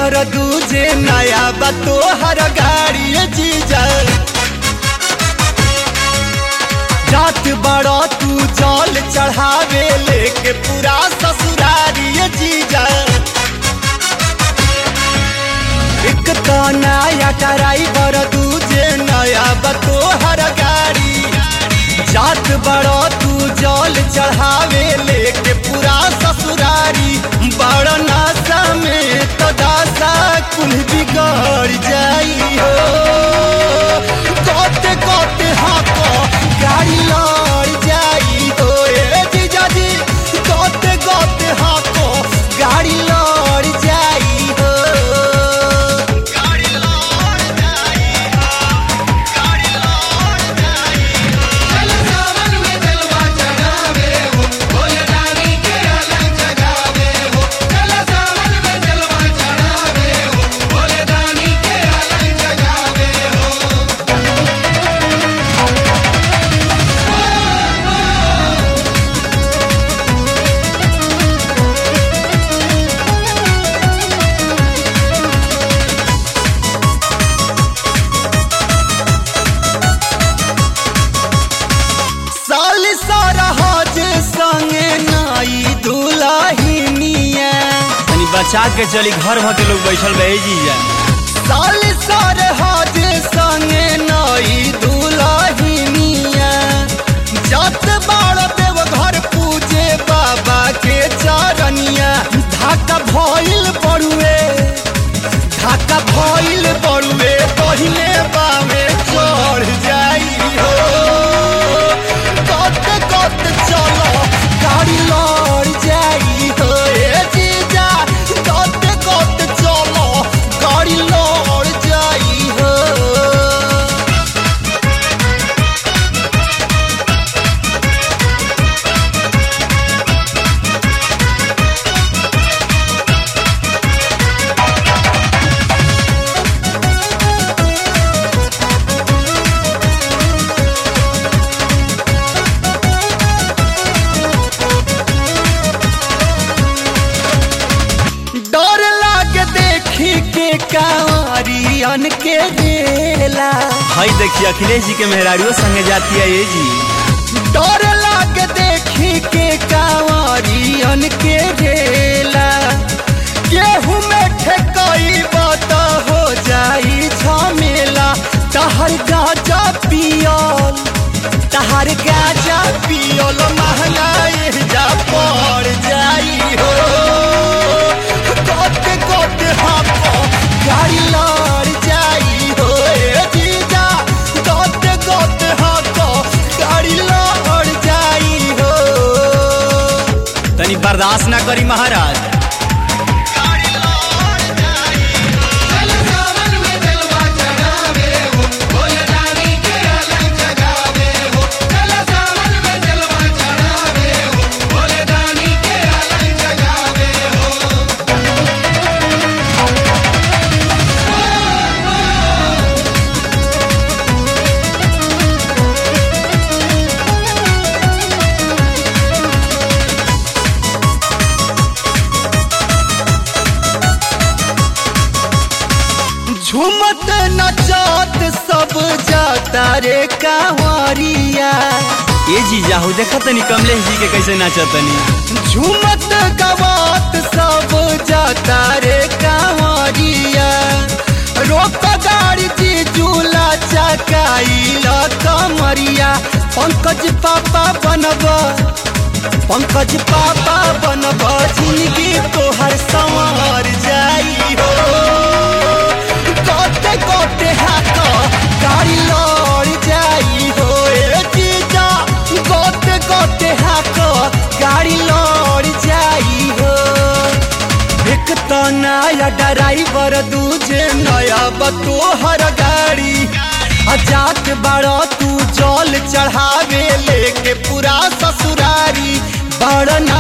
बर दूजे नया बा तोहर गाड़ी जीजा जात बड़ा तू जल चढ़ावे लेके पूरा ससुरारी जीजा एक तो नया ड्राइवर दूजे नया बा तोहर गाड़ी जात बड़ा तू जल चढ़ावे लेके पूरा ससुरारी बड़ नासा में तो दासा कुल बिगड़ जाई हो कोते कोते हाको गाड़ी लड़ जाई हो ए जीजा जी कोते कोते हाको गाड़ी लड़ जाई हो गाड़ी लड़ जाई हो गाड़ी लड़ जाई चल सावन में जलवा चढ़ावे हो भोले रानी के अलग जगावे हो चल सावन में जलवा चढ़ावे हो भोले रानी के अलग जगावे हो साल सारा हज संगे नाई दुलाहिनिया तनी बचा के चली घर भर के लोग बैठल रहे जीजा साल सारे हज संगे नाई दुलाहिनिया जत बाड़ देव घर पूजे बाबा के चरनिया धाका भइल पड़ुए धाका भइल पड़ुए पहिले बामे चढ़ जाई हो कत कत चलो गाड़ी लड़ जाई हो ए जीजा कत कत चलो गाड़ी लड़ जाई हो डर लागे देखी के कांवरियन के रेला हई देखिए अखिलेश जी के मेहरारियों संगे जाती है ये जी डर लागे देखी के कांवरियन के रेला गेहूं में ठेकई बात हो जाई झमेला तहर गाजा पियल तहर गाजा पियल महंगाई जा पड़ जाई हो कोते कोते हाथों गाड़ी लड़ जाई हो ए जीजा कोते कोते हाथों गाड़ी लड़ जाई हो तनी बर्दाश्त ना करी महाराज गाड़ी लड़ जाई चल सावन में जलवा चढ़ावे हो भोले रानी के अलग जगावे हो चल सावन में जलवा चढ़ावे हो भोले रानी के अलग जगावे हो झूमत नचत सब जाता रे कांवरिया ये जीजा हो देखा तनी कमलेश जी के कैसे नाचतनी झूमत गवात सब जाता रे कांवरिया रोक गाड़ी जी झूला चकाइल कमरिया पंकज पापा बनब पंकज पापा बनब जिंदगी तोहर संवर जाई हो कोते कोते हाथ गाड़ी लड़ जाई हो ए जीजा कोते कोते हाथ गाड़ी लड़ जाई हो एक तो नया ड्राइवर दूजे नया बतोहर गाड़ी जात बड़ा तू जल चढ़ावे लेके पूरा ससुरारी बड़ ना